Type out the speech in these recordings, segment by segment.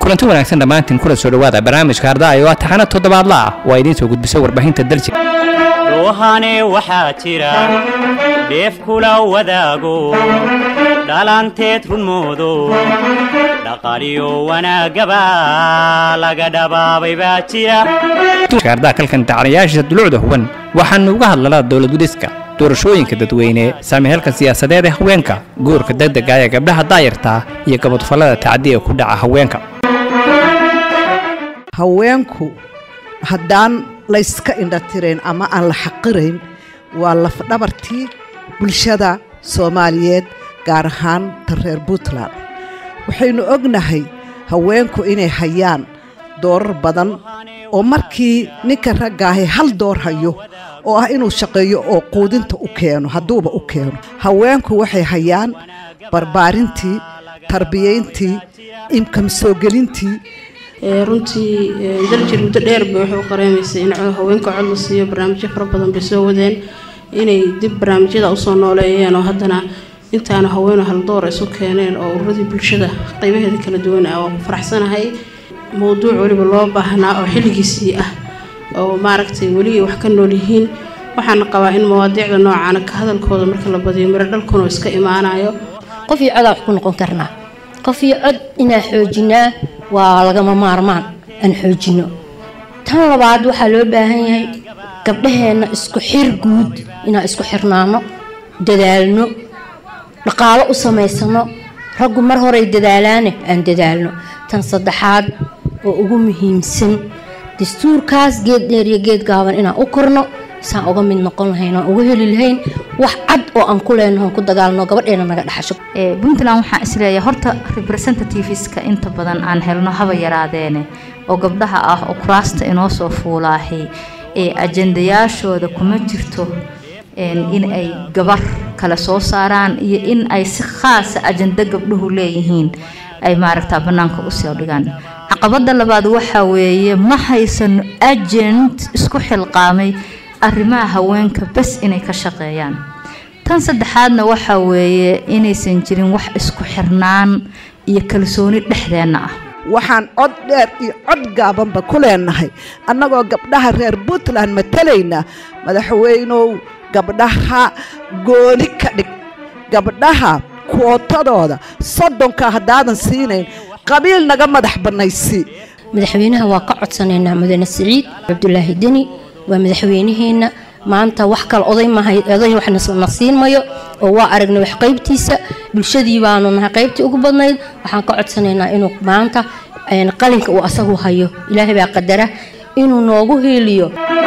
kulanti wanaagsan dhammaantiin kula soo dhowaada barnaamijka ardaayo waa taxana toddobaadla ah waa idiin soo gudbisa warbaahinta dalji doohane waxaa jira dheef kula wadaago dhalanteed runmoodo dhaqaaliyo wanaagaba laga dhabaabay baa jira ardaa kalkan tacanayaashiisa dulucda huban waxaanu uga hadlalaa dowlad gudiska doorashooyinka dadweyne saamihelka siyaasadeed ee haweenka guurka degdega ee gabdhaha daayarta iyo gabadfallada tacadi ee ku dhaca haweenka haweenku haddaan layska indhatirayn ama aan la xaqirayn waa lafdhabartii bulshada soomaaliyeed gaar ahaan ta reer puntland waxaynu ognahay haweenku inay hayaan doorar badan oo markii ninka raggaahay hal door hayo oo ah inuu shaqeeyo oo quudinta u keeno hadduuba u keeno haweenku waxay hayaan barbaarintii tarbiyayntii imkam soo gelintii runtii daljir muddo dheer bay waxay u qareemaysay in haweenka cod la siiyo barnaamijyo fara badan bay soo wadeen inay dib barnaamijyada usoo nooleeyeen oo haddana intaana haweenu haldoor isu keeneen oo ururadii bulshada qaybaheeda kala duwan ah waa ku faraxsanahay mowduuc weliba loo baahnaa oo xilligiisii ah oo maaragtay weli wax ka nool yihiin waxaana qabaa in mawaadiicda noocaana ka hadalkooda marka la badiyo miro dhalkuna iska imaanayo qof iyo codaa wax ku noqon karnaa qof iyo cod inaa xoojinaa waa lagama maarmaan aan xoojino tan labaad waxaa loo baahan yahay gabdhaheenna isku xir guud inaan isku xirnaano dadaalno dhaqaalo u samaysano raggu mar horay dadaalaane aan dadaalno tan saddexaad oo ugu muhiimsan dastuurkaas geed dheer iyo geed gaaban inaan u korno isaan uga mid noqon lahayn aan uga heli lahayn wax cad oo aan ku leenaho ku dagaalno gabadheena naga dhaxasho puntland waxaan isleeyahay horta representativeska inta badan aan helno haba yaraadeene oo gabdhaha ah oo kuraasta inoo soo fuulaahay ee ajandayaashooda kuma jirto in ay gabar kale soo saaraan iyo in ay si khaasa ajando gabdhuhu leeyihiin ay maaragtaa bannaanka usoo dhigaan caqabada labaad waxaa weeye ma haysano agent isku xilqaamay arrimaha haweenka bas inay ka shaqeeyaan tan saddexaadna waxaa weeye inaysan jirin wax isku xirnaan iyo kalsooni dhexdeenna ah waxaan cod dheer iyo cod gaabanba ku leenahay annagoo gabdhaha reer puntland matalayna madaxweynow gabdhaha gooni ka dhig gabdhaha kuotadooda soddonka haddaadan siinayn qabiil naga madax bannaysii madaxweynaha waa ka codsanaynaa mudane siciid cabdulaahi deni waa madaxweynaheenna maanta wax kale oday mahay oday waxna siin mayo oo waa aragnay wax qaybtiisa bulshadii baanu nahay qaybtii ugu badnayd waxaan ka codsanaynaa inuu maanta qalinka uu asagu hayo ilaahay baa qadara inuu noogu hiiliyo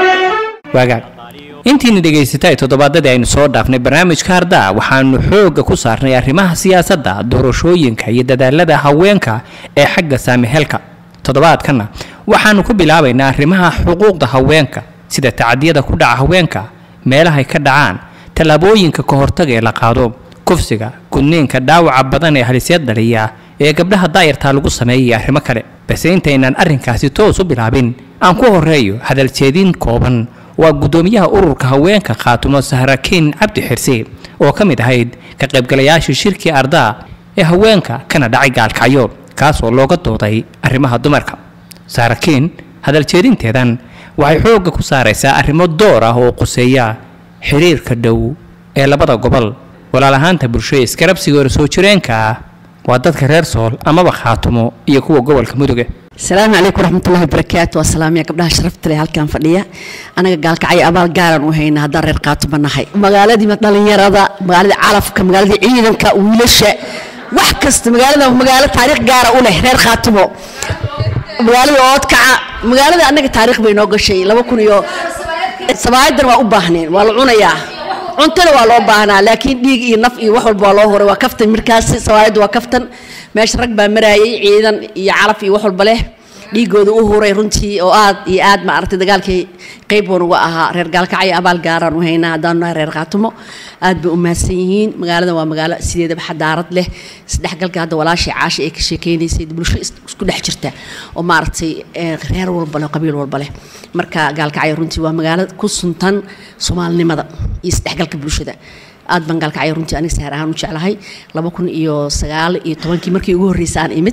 waagaag intiina dhegaysatay toddobaadadii aynu soo dhaafnay barnaamijka ardaa waxaanu xoogga ku saarnay arrimaha siyaasadda doorashooyinka iyo dadaalada haweenka ee xagga saamihelka toddobaadkanna waxaanu ku bilaabaynaa arrimaha xuquuqda haweenka sida tacadiyada ku dhaca haweenka meelahay ka dhacaan tallaabooyinka ka hortaga ee la qaado kufsiga gudniinka dhaawaca badan ee halisyad dhaliya ee gabdhaha daayartaa lagu sameeyay arrimo kale balse intaynaan arrinkaasi toos u bilaabin aan ku horeeyo hadaljeedin kooban waa guddoomiyaha ururka haweenka khaatumo sahrakiin cabdi xirse oo ka mid ahayd ka qaybgalayaashii shirkii ardaa ee haweenka kana dhacay gaalkacyo kaasoo looga dooday arrimaha dumarka sahrakiin hadaljeedinteedan waxay xoogga ku saaraysaa arrimo door ah oo quseeya xiriirka dhow ee labada gobol walaal ahaanta bulsho ee iskarabsigoora soo jireenka ah waa dadka reer sool amaba khaatumo iyo kuwa gobolka muduga asalaamu calaykum waraxmatullahi wabarakaatu waa salaamiya gabdhaha sharafta leh halkan fadhiya anaga gaalkacyo abaal gaaran u hayna haddaan reer qaatuba nahay magaaladii dhalinyarada magaaladii calafka magaaladii ciidanka wiilasha wax kasta magaalada magaalo taariikh gaara u leh reer khaatumo magaalada oodkaca magaalada annaga taariikh bay noo gashay laba kun iyo sabaayadan waa u baahneen waa la cunayaa cuntana waa loo baahnaa laakiin dhiig iyo naf iyo wax walba waa loo horay waa kaftan markaasi sawaayadda waa kaftan meesha rag baa maraayay ciidan iyo calaf iyo wax walba leh dhiigooda u huray runtii oo aad iyo aad ma aragtay dagaalkii qayb wan uga ahaa reer gaalkacyo abaal gaaraan u haynaa haddaanu nahay reer khaatumo aad bay u mahadsan yihiin magaalada waa magaalo sideedaba xadaarad leh isdhexgalka hadda walaashay caasha ay ka sheekeynaysay bulsho isku dhex jirta oo maaragtay reer walba leh qabiil walba leh marka gaalkacyo runtii waa magaalo ku suntan soomaalinimada iyo isdhexgalka bulshada aad baan gaalkacyo runtii aniga saar ahaan u jeclahay laba kun iyo sagaal iyo tobankii markii ugu horreysay aan imid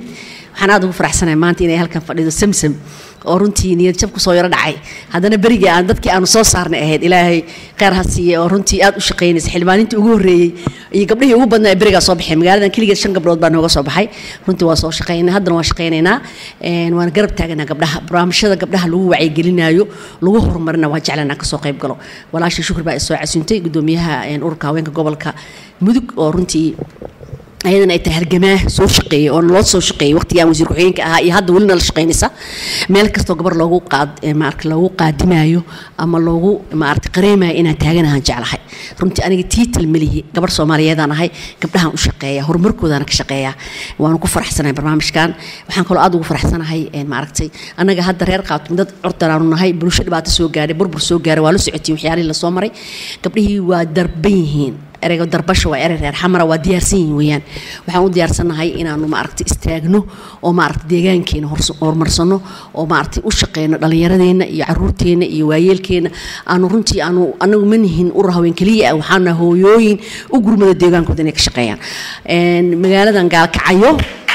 waxaan aad ugu faraxsanahay maanta inay halkan fadhido samsam oo runtii niyad jab kusoo yaro dhacay haddana berigii aan dadkii aanu soo saarnay ahayd ilaahay kheyr ha siiye oo runtii aad u shaqaynaysa xildhibaanintii ugu horreeyey iyo gabdhihii ugu badnaa ee berigaa soo baxeen magaaladan keligeed shan gabdhood baa nooga soo baxay runtii waa soo shaqaynay haddana waa shaqaynaynaa een, waana garab taaganaa gabdhaha barnaamijyada gabdhaha lagu wacyigelinayo lagu horumarina waa jeclanaa kasoo qayb galo walaashii shukri baa isoo casuuntay gudoomiyaha een, ururka haweenka gobolka mudug oo runtii ayadana ay tahay halgamaa soo shaqeeyay oo loo soo shaqeeyay waqtigaan wasiir ku-xigeenka ahaa iyo hadda welina la shaqaynaysa meel kastoo gabar loogu qaad eh, maaragta loogu qaadimayo ama loogu maaragta qareemayo inaan taaganahan jeclahay runtii aniga tiital melihi gabar soomaaliyeedaan ahay gabdhahan u shaqeeya horumarkoodaana ka shaqeeya waanu ku faraxsanahay barnaamijkan waxaan kaloo aad ugu faraxsanahay eh, maaragtay annaga hadda reer qaatum dad curtanaanu nahay bulsho dhibaato soo gaaray burbur soo gaaray waa la socotiin waxyaalihii lasoo maray gabdhihii waa darban yihiin ereyga darbasha waa erey reer xamara waa diyaarsan yihiin weeyaan waxaan u diyaarsanahay inaanu maaragtay istaagno oo maaragtay deegaankeena hors- horumarsano oo maaragtay u shaqeyno dhallinyaradeenna iyo caruurteenna iyo waayeelkeena aanu runtii aanu anagu ma nihin urur haween keliya ah waxaana hooyooyin u gurmada deegaankooda inay ka shaqeeyaan Een, magaaladan gaalkacayo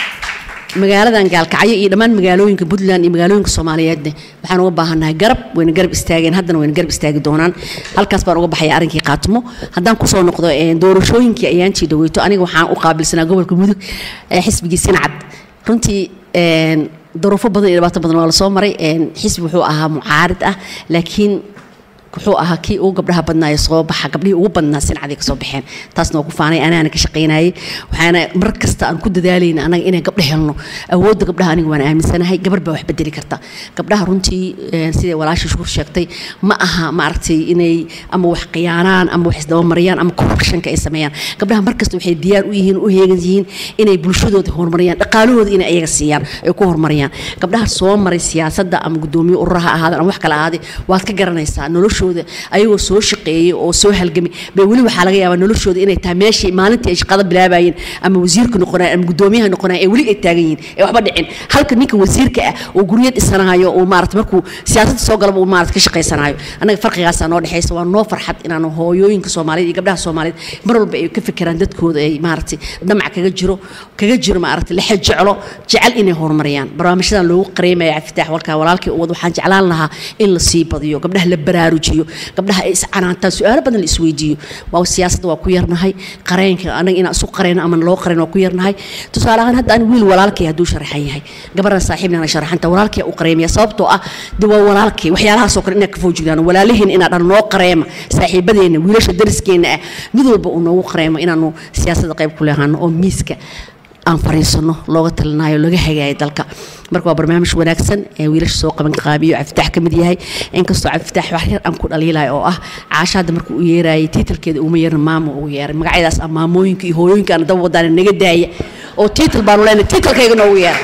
magaaladan gaalkacyo iyo dhammaan magaalooyinka puntland iyo magaalooyinka soomaaliyeedne waxaan uga baahannahay garab wayna garab istaageen haddana wayna garab istaagi doonaan halkaas baan uga baxaya arrinkii qaatimo haddaan kusoo noqdo een, doorashooyinkii ayaantii dhaweyto aniga waxaan u qaabilsanaa gobolka mudug ee xisbigii sinacad runtii een, duruufo badan iyo dhibaato badan waa lasoo maray een, xisbi wuxuu ahaa mucaarid ah laakiin wuxuu ahaa kii ugu gabdhaha badnaayo soo baxa gabdhihii ugu badnaa sincaday kasoo baxeen taasna waa ku faanay anaana ka shaqaynayay waxaana mar kasta aan ku dadaalayna anaga inay gabdha helno awoodda gabdhaha aniga waan aaminsanahay gabar baa wax bedeli karta gabdhaha runtii eh, siday walaashii shukur sheegtay ma aha maaragtay inay ama wax khiyaanaan ama wax isdabamariyaan ama corruptionka ay sameeyaan gabdhaha mar kasta waxay diyaar u yihiin u heegan yihiin inay bulshadooda horumariyaan dhaqaalahooda inay ayaga siiyaan ay ku horumariyaan gabdhaha soo maray siyaasadda ama gudoomiye ururaha ahaadaan ama wax kale ahaadee waad ka garanaysaa noloshooda ayagoo soo shaqeeyay oo soo halgamay bay weli waxaa laga yaabaa noloshooda inay tahay meeshii maalintii ay shaqada bilaabayeen ama wasiirka noqonayeen ama gudoomiyaha noqonayeen ee weli ay taagan yihiin ee waxba dhicin halka ninka wasiirka ah oo guryo dhisanayo oo maarata markuu siyaasadda soo galaba uu maarata ka shaqaysanayo annaga farqigaasaa noo dhexaysa waa noo farxad inaanu hooyooyinka soomaaliyeed iyo gabdhaha soomaaliyeed mar walba ay ka fikiraan dadkooda ay maaragtay damac kaga jiro kaga jiro maaragtay lexe jeclo jecel inay horumariyaan barnaamijyadan loogu qareemaya cafitaax walkaa walaalkii uwad waxaan jeclaan lahaa in la sii badiyo gabdhaha la baraarujiyo gabdhaha ay iscanaantaan su-aalo badan la isweydiiyo waa siyaasadda waa ku yarnahay qareenka anaga inaan isu qareyno ama loo qareen waa ku yarnahay tusaale ahaan hadda ani wiil walaalkay hadduu sharaxan yahay gabarna saaxiibna ana sharaxanta walaalkay u qareemaya sababtoo ah de waa walaalkay waxyaalahaasoo kale inaad ka foojigdaan walaalaheen inaa dhan noo qareema saaxiibadeenna wiilasha dariskeena ah mid walba uu noogu qareemo inaanu siyaasadda qayb ku lehaano oo miiska aan fariisano looga talinayo laga hagaayo dalka marka waa barnaamij wanaagsan ee wiilasha soo qaban qaabiyo cabdifitaax ka mid yahay inkastoo cabdifitaax wax yar aan ku dhaliilayo oo ah caasha hadda markuu u yeerayay tiitalkeeda uma yeerin maamo ugu yeeray magacyadaas ah maamooyinka iyo hooyooyinka aan daba wadaana naga daaya oo tiital baanu leenahay tiitalkayga noogu yeeray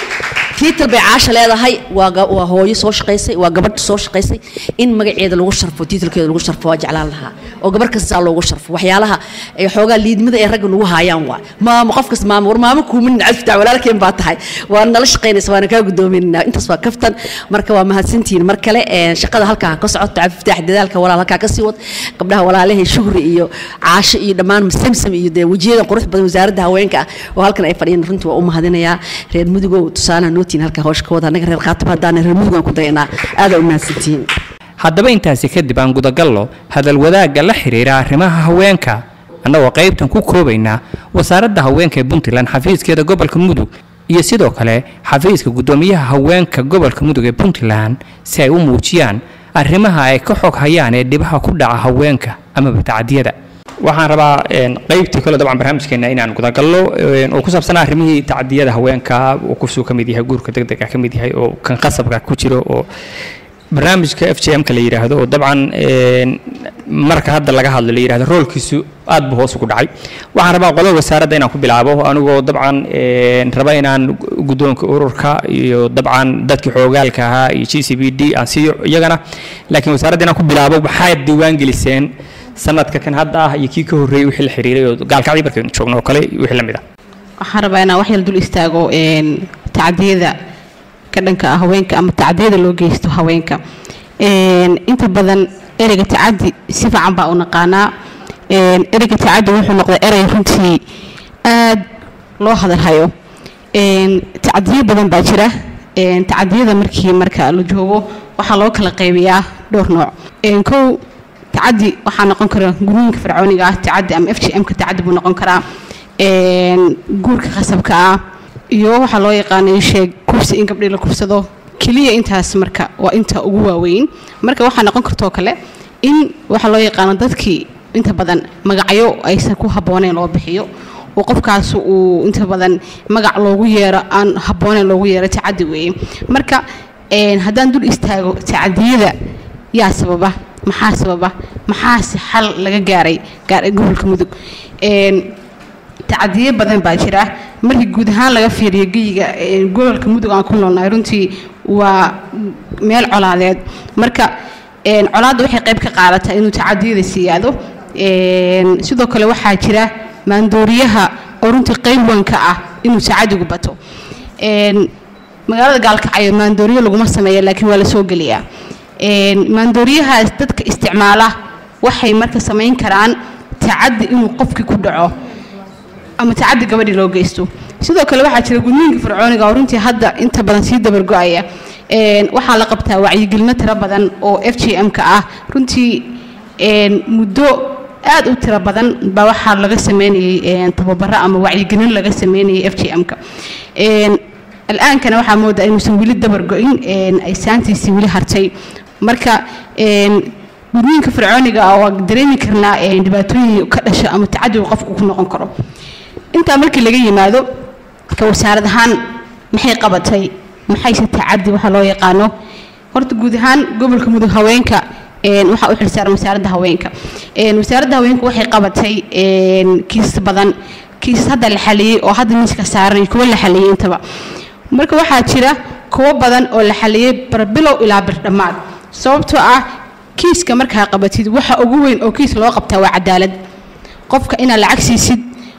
tiital bay caasha leedahay waa ga- waa hooyo soo shaqaysay waa gabadh soo shaqaysay in magaceeda lagu sharfo tiitalkeeda lagu sharfo waa jeclaan lahaa oo gabar kastaa loogu sharfo waxyaalaha ay xoogaa liidmada ay ragga nagu haayaan waa maamo qof kas maamo war maamo kuumin cabdifitaax walaalkeen baa tahay waa nala shaqaynaysa waana kaa gudoominaa intaas waa kaftan marka waa mahadsantihiin mar kale ee, shaqada halkaa ka socoto cabdifitaax dadaalka walaal halkaa ka sii wad gabdhaha walaalahay shugri iyo caasho iyo dhammaan samsam iyo dee wejiyadan qurux badan wasaaradda haweenka ah oo halkan ay fadhiyeen runtii waa u mahadinayaa reer mudugow tusaalaha nootiin halkaa hawsha ka wada annaga reer qaatib haddaan reer mudug aan ku dayanaa aada u mahadsantihiin haddaba intaasi kadib aan gudagallo hadal wadaagga la xiriira arrimaha haweenka annagoo qaybtan ku koobaynaa wasaaradda haweenka ee puntland xafiiskeeda gobolka mudug iyo sidoo kale xafiiska guddoomiyaha haweenka gobolka mudug ee puntland si ay u muujiyaan arrimaha ay ka xog hayaan ee dhibaha ku dhaca haweenka amaba tacdiyada waxaan rabaa een, qaybtii kale dabcan barnaamijkeena inaan gudagallo een, oo ku saabsan arrimihii tacdiyada haweenka uu kusuu ka mid yahay guurka degdega ka mid yahay oo kan qasabka ku jiro oo barnaamijka f j m-ka la yidhaahdo oo dabcan een, marka hadda laga hadlo la yidhahdo roolkiisu aad buu hoos ugu dhacay waxaan rabaa qolada wasaaradda inaan ku bilaabo anigoo dabcan een, raba inaan guddoonka ururka iyo dabcan dadkii xoogaalka ahaa iyo g c b d aan siiyo iyagana laakiin wasaaradda inaan ku bilaabo maxaad diiwaan geliseen sanadka kan hadda ah iyo kii ka horreeyey wixii la xiriiray oo gaalkacdii markaynu joogno oo kale iyo wixii la mid ah waxaan rabaa inaan wax yar dul istaago een, tacdiyada ka dhanka ah haweenka ama tacdiyada loo geysto haweenka Een, inta badan ereyga tacadi si fiican baa u naqaanaa Een, ereyga tacadi wuxuu noqday erey runtii aad loo hadalhayo Een, tacadiyo badan baa jira Een, tacadiyada markii marka la joogo waxaa loo kala qaybiyaa dhowr nooc Een, kow tacadi waxaa noqon kara gurooyinka fircooniga ah tacadi ama f g m ka tacadi buu noqon karaa Een, guurka qasabka ah iyo waxaa loo yaqaanay sheeg kufsi in gabdhii la kufsado keliya intaas marka waa inta ugu waaweyn marka waxaa noqon kartoo kale in waxaa loo yaqaano dadkii inta badan magacyo aysan ku habbooneyn loo bixiyo oo qofkaas uu inta badan magac loogu yeero aan habbooneyn loogu yeero tacadi weeye marka een, haddaan dul istaago tacadiyada yaa sababa maxaa sababa maxaase xal laga gaaray gaar gobolka mudug Een, tacadiyo badan baa jira markii guud ahaan laga fiiriyo geyiga ee, gobolka mudug aan ku noolnahay runtii waa meel colaadeed marka een, colaadda waxay qayb ka qaadataa inuu tacadiyada siyaado Een, sidoo kale waxaa jira maandooriyaha oo runtii qayb weyn ka ah inuu tacadigu bato Een, magaalada gaalkacyo maandooriyo laguma sameeya laakiin waa la soo geliyaa Een, maandooriyahaas dadka isticmaala waxay marka samayn karaan tacadi inuu qofkii ku dhaco ama tacadi gabadhii loo geysto sidoo kale waxaa jira gudniinka fircooniga oo runtii hadda inta badan sii dabargo-aya Een, waxaa la qabtaa wacyigelino tiro badan oo f g m ka ah runtii een, muddo aad u tiro badan baa waxaa laga sameynayay een, tababaro ama wacyigelin laga sameynayay f g m ka Een, alaankana waxaa moodaa inuusan weli dabargo-in een, ay saantiisii weli hartay marka een, gudniinka fircooniga ah waa dareemi karnaa een, dhibaatooyin ka dhasha ama tacadiga qofku ku noqon karo intaa markii laga yimaado ka wasaarad ahaan maxay qabatay maxayse tacadi waxa loo yaqaano horta guud ahaan gobolka mudug haweenka een, waxaa u xilsaaran wasaaradda haweenka Een, wasaaradda haweenka waxay qabatay een, kiisas badan kiisas hadda la xaliyey oo hadda miiska saaran iyo kuwo la xaliyey intaba marka waxaa jira kuwo badan oo la xaliyey barbilow ilaa birdhammaad sababtoo ah kiiska markaa qabatid waxa ugu weyn oo kiis loo qabtaa waa cadaalad qofka inaad lacag siisid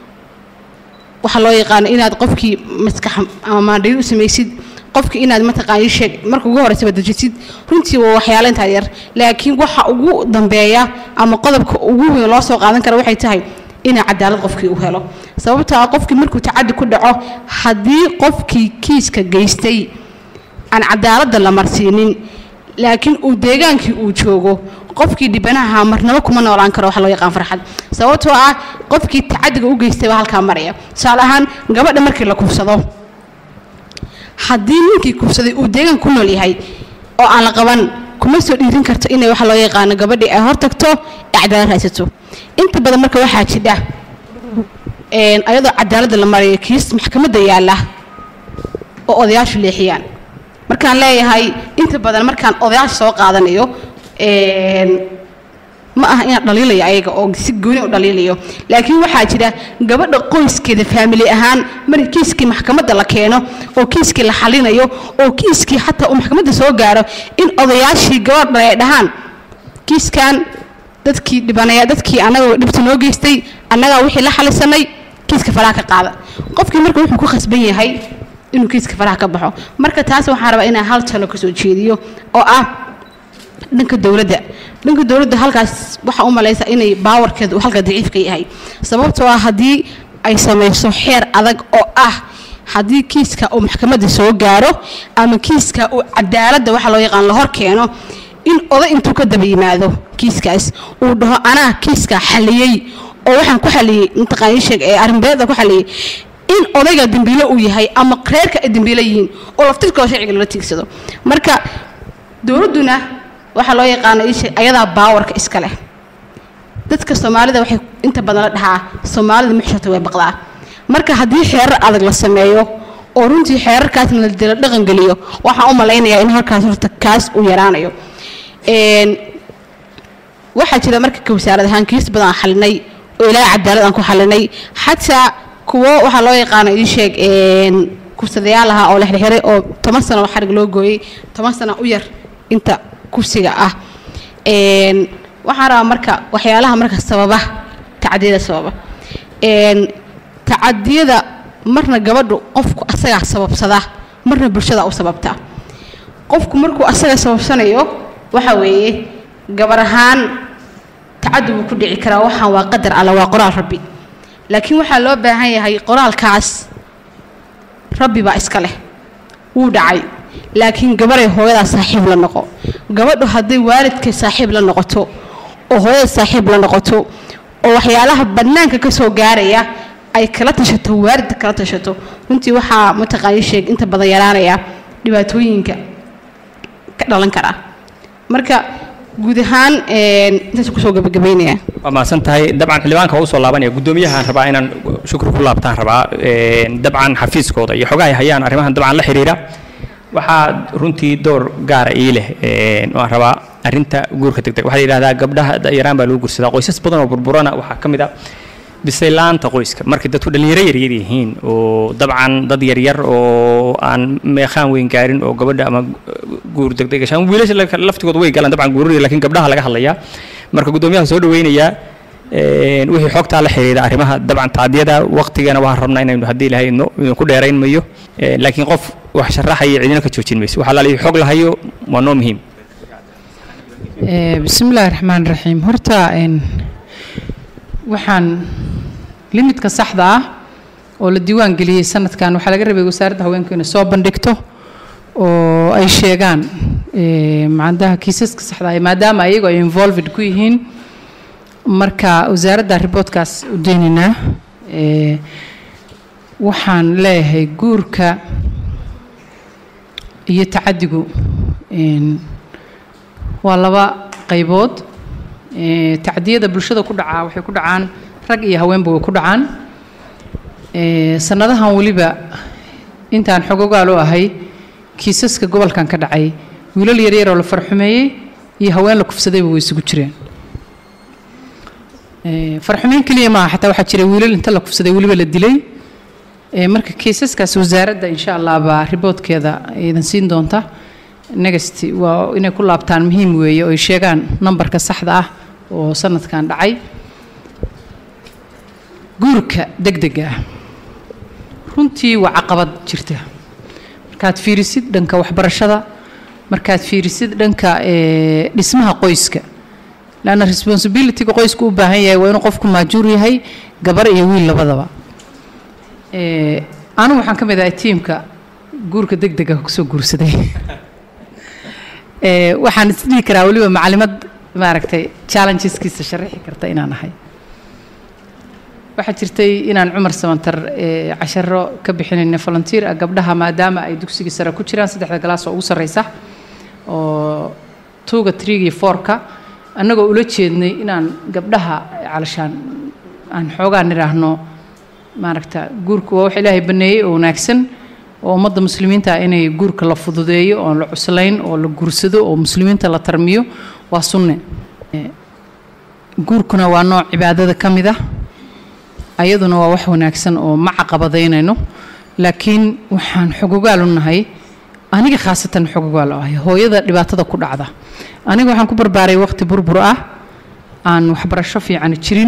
waxaa loo yaqaano inaad qofkii maskax ama maandhayo u samaysid qofkii inaad mataqaani sheeg marka ugu horeysaba dejisid runtii waa waxyaalo intaa yar laakiin waxa ugu dambeeya ama qodobka ugu weyn loo soo qaadan kara waxay tahay inaa cadaalad qofkii u helo sababtoo ah qofkii markuu tacadi ku dhaco haddii qofkii kiiska geystay aan cadaaladda la marsiinin laakiin uu deegaankii uu joogo qofkii dhibanaha marnabo kuma noolaan karo waxa loo yaqaan farxad sababtoo ah qofkii tacadiga u geystay baa halkaa maraya tusaale ahaan gabadha markii la kufsado haddii ninkii kufsaday uu deegaan ku nool yahay oo aan la qaban kuma soo dhiirin karto inay waxa loo yaqaano gabadhii ay hortagto ee cadaalad haysato inta badan marka waxaa jidha een, ayadoo cadaaladda la marayo kiis maxkamadda yaalla oo odayaashu leexiyaan markaan leeyahay inta badan markaan odayaasha soo qaadanayo een, ma aha inaan dhaliilayo ayaga oo si gooni u dhaliilayo laakiin waxaa jira gabadha qoyskeeda faamili ahaan marka kiiskii maxkamadda la keeno oo kiiskii la xalinayo oo kiiskii xataa uu maxkamadda soo gaaro in odayaashii gabadha ay dhahaan kiiskan dadkii dhibanaya dadkii annaga dhibta noo geystay annagaa wixii la xalisanay kiiska faraha ka qaada qofkii marka wuxuu ku khasban yahay inuu kiiska faraha ka baxo marka taas waxaan rabaa inaan hal talo kasoo jeediyo oo ah dhanka dowladda dhanka dowladda halkaas waxaa u malaysa inay baawarkeedu uu halka daciif ka yahay sababtoo ah haddii ay samayso xeer adag oo ah haddii kiiska uu maxkamadda soo gaaro ama kiiska uu cadaaladda waxa loo yaqaan la hor keeno in oday intuu ka daba yimaado kiiskaas uu dhaho anaa kiiska xaliyey oo waxaan ku xaliyey mataqaan ii sheeg ee arrinbeeda ku xaliyey in odayga dembiile uu yahay ama reerka ay dembiile yihiin oo laftirkooda sharciga lala tiigsado marka dowladduna waxaa loo yaqaana ii sheeg ayadaa baawarka iska leh dadka soomaalida waxay inta badan la dhahaa soomaalida muxshata way baqdaa marka haddii xeerar adag la sameeyo oo runtii xeerarkaasna la dila dhaqan geliyo waxaan u malaynayaa in halkaas horta kaas uu yaraanayo Een, waxaa jira marka ka wasaarad ahaan kiis badan aan xalinay oo ilaahay cadaalad aan ku xalinay xataa kuwo waxaa loo yaqaana ii sheeg een, kursadayaal ahaa oo la xirxiray oo toban sano oo xarig loo gooyey toban sano u yar inta kursiga ah Een, waxaan rabaa marka waxyaalaha marka sababa tacadiyada sababa Een, tacadiyada marna gabadhu qofku asagaa sababsada marna bulshada u sababta qofku markuu asaga sababsanayo waxa weeye gabar ahaan tacadi buu ku dhici karaa waxaan waa qadar alla waa qoraal rabbi laakiin waxaa loo baahan yahay qoraalkaas rabbi baa iska leh wuu dhacay laakiin gabaray hooyadaa saaxiib la noqo gabadhu hadday waalidkay saaxiib la noqoto oo hooyada saaxiib la noqoto oo waxyaalaha bannaanka ka soo gaaraya ay kala tashato waalidka kala tashato runtii waxaa mataqaani sheeg inta badan yaraanaya dhibaatooyinka ka dhalan kara marka guud ahaan intaas kusoo gabagabaynaya waa mahadsan tahay dabcan xildhibaanka waa usoo laabanaya guddoomiyahaan rabaa inaan shukri ku laabtaan rabaa dabcan xafiiskooda iyo xogaha ay hayaan arrimahan dabcan la xiriira waxaa runtii door gaara ii leh waan rabaa arrinta guurka degdeg waxaa la yidhahdaa gabdhaha yaraan baa lagu guursadaa qoysas badan oo burburana waxaa ka mid a bisaylaanta qoyska markay dadku dhallinyaro yaryar yihiin oo dabcan dad yaryar oo aan meeqaan weyn gaarin oo gabadha ama guur degdeg gashaan wiilasha laftigooda way galaan dabcan guurinaya lakiin gabdhaha laga hadlayaa marka guddoomiyaha soo dhaweynayaa wixii xogtaa la xiriira arrimaha dabcan tacdiyada waqtigana waxaan rabnaa inaynu haddii ilahay idinku dheerayn mayo laakiin qof wax sharaxaya cidina ka joojin mayso waxaa laalihi xog lahayo waa noo muhiim bismillaahi raxmaan raxiim horta waxaan limidka saxda ah oo la diiwaan geliyey sanadkan waxaa laga rabay wasaaradda haweenku inay soo bandhigto oo ay sheegaan macdaha kiisaska saxda ah maadaama ayagu ay involved ku yihiin marka wasaaradda riboodkaas u deynaynaa waxaan leeyahay guurka iyo tacadigu waa laba qaybood tacdiyada bulshada ku dhacaa waxay ku dhacaan rag iyo haweenba way ku dhacaan sanadahan weliba intaan xogogaal u ahay kiisaska gobolkan ka dhacay wiilal yaryar oo la farxumeeyey iyo haween la kufsadayba way isugu jireen farxumeyn keliya maaha xataa waxaa jira wiilal inta la kufsaday weliba la dilay marka kiisaskaas wasaaradda insha allah baa riboodkeeda idan siin doonta next waa inay ku laabtaan muhiim weeye oo ay sheegaan nambarka saxda ah oo sanadkan dhacay guurka degdega ah runtii waa caqabad jirta markaad fiirisid dhanka waxbarashada markaad fiirisid dhanka dhismaha qoyska lanna responsibilityga qoysku u baahan yahay waa inuu qofku maajuur yahay gabar iyo wiil labadaba anigu waxaan ka mid ahay tiimka guurka degdega kusoo guursaday waxaan isdhihi karaa weliba macalimad maaragtay challengeskiisa sharaxi karta inaan ahay waxaa jirtay inaan cumar samantar casharo ka bixinayna volunteer ah gabdhaha maadaama ay dugsiga sare ku jiraan saddexda galaas oo ugu sarreysa oo tuuga triga iyo foorka annagoo ula jeednay inaan gabdhaha calashaan aan xoogaa nidhaahno maaragta guurku waa wax ilaahay baneeyey oo wanaagsan oo ummadda muslimiinta ah inay guurka la fududeeyo oon la cuslayn oo la guursado oo muslimiinta la tarmiyo waa sunne guurkuna waa nooc cibaadada ka mid ah ayaduna waa wax wanaagsan oo ma caqabadaynayno laakiin waxaan xogogaal u nahay aniga khaasatan xogogaal u ahay hooyada dhibaatada ku dhacda aniga waxaan ku barbaaray waqti burbur ah aan waxbarasho fiican jirin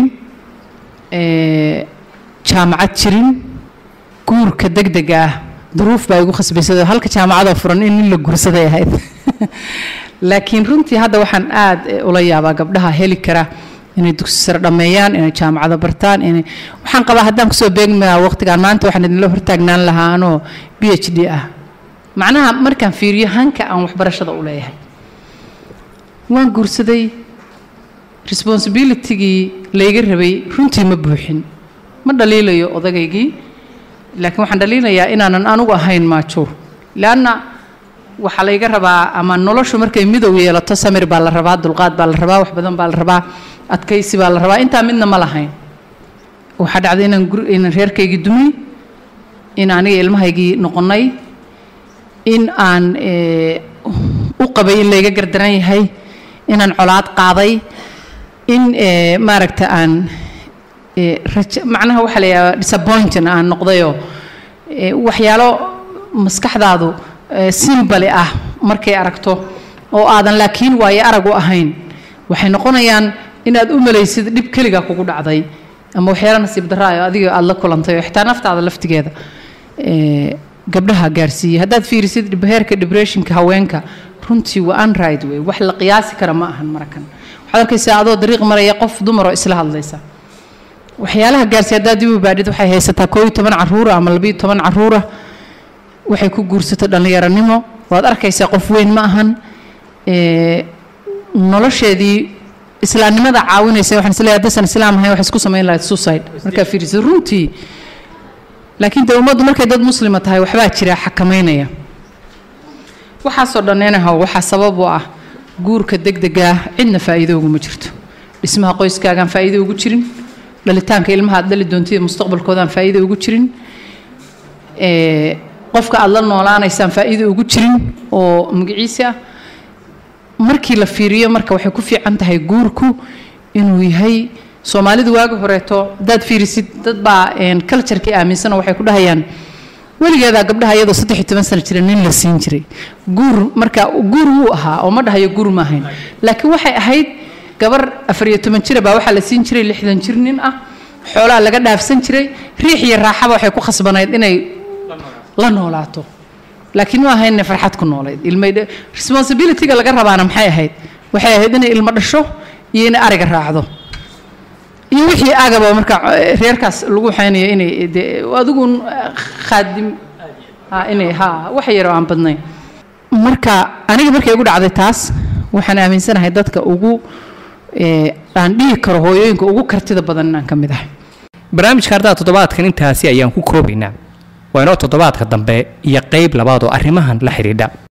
jaamacad jirin guurka degdega ah duruuf baa igu khasbaysay halka jaamacadoo furan in nin la guursaday ahayd laakiin runtii hadda waxaan aad ula yaabaa gabdhaha heli kara inay dugsi sare dhammeeyaan inay jaamacado bartaan inay waxaan qabaa haddaan kusoo beegmaa waqtigaan maanta waxaan idinla hortaagnaan lahaa anoo b h d ah macnaha markaan fiiriyo hanka aan waxbarashada u leeyahay waan guursaday responsibilitygii layga rabay runtii ma buuxin ma dhaliilayo odagaygii laakiin waxaan dhaliilayaa inaanan anugu ahayn maajuur leanna waxaa layga rabaa ama noloshu markay midow yeelato samir baa la rabaa dulqaad baa la rabaa wax badan baa la rabaa adkaysi baa la rabaa intaa midna ma lahayn waxaa dhacday inaan gur inaan reerkaygii dumay in aniga ilmahaygii noqonnay in aan u qabay in layga gardaran yahay inaan colaad qaaday in maaragta aan macnaha waxaa la yidhaha disappointing aan noqdayoo waxyaalo maskaxdaadu simbali ah markay aragto oo aadan laakiin waayo arag u ahayn waxay noqonayaan inaad u malaysid dhib keliga kugu dhacday ama waxyaalo nasiib daraayo adiga aada la kulantay oo xitaa naftaada laftigeeda gabdhaha gaarsiiyey haddaad fiirisid heerka depressionka haweenka runtii waa unright wey wax la qiyaasi kara ma ahan marakan waxaad arkaysaa adoo dariiq maraya qof dumaroo isla hadlaysa waxyaalaha gaarsiiya haddaad dib u baadhid waxay haysataa koob iyo toban caruura ama labiyo toban caruura waxay ku guursato dhallinyaranimo waad arkaysaa qof weyn ma ahan ee, nolosheedii islaamnimada caawinaysa waxaan isleeyahay haddaysan islaam ahayn waxay isku samayn lahayd suicide markaa fiiriso runtii laakiin dee ummaddu markay dad muslima tahay waxbaa jira xakamaynaya waxaasoo dhaneenahow waxaa sabab u ah guurka degdega ah cidna faa'iido uguma jirto dhismaha qoyskaagaan faa'iido ugu jirin dhalitaanka ilmaha aad dhali doontida mustaqbalkoodaan faa'iido ugu jirin ee, qofka aad la noolaanaysaan faa'iido ugu jirin oo magaciisa ah markii la fiiriyo marka waxay ku fiican tahay guurku inuu yahay soomaalidu waagi horeeto hadaad fiirisid dad baa culturekii aaminsanoo waxay ku dhahayaan weligeedaa gabdhaha iyadoo saddex iyo toban sano jira nin la siin jiray guur marka guur wuu ahaa oo ma dhahayo guur ma ahayn laakiin waxay ahayd gabar afar iyo toban jira baa waxaa la siin jiray lixdan jir nin ah xoolaa laga dhaafsan jiray riix iyo raaxaba waxay ku khasbanayd inay la noolaato laakiin ma ahayn inay farxad ku noolayd ilmay responsibilityga laga rabaana maxay ahayd waxay ahayd inay ilmo dhasho iyo inay ariga raacdo iyo wixii agaba marka eh, reerkaas lagu waxaynayo inay dee adigu khaadim ha inay ha wax yar oo aan badnayn marka aniga markay igu dhacday taas waxaan aaminsanahay dadka ugu eh, aan dhihi karo hooyooyinka ugu kartida badan inaan ka mid ahay barnaamijka ardaha toddobaadkan intaasi ayaan ku koobaynaa waa inoo toddobaadka dambe iyo qayb labaad oo arrimahan la xidhiidha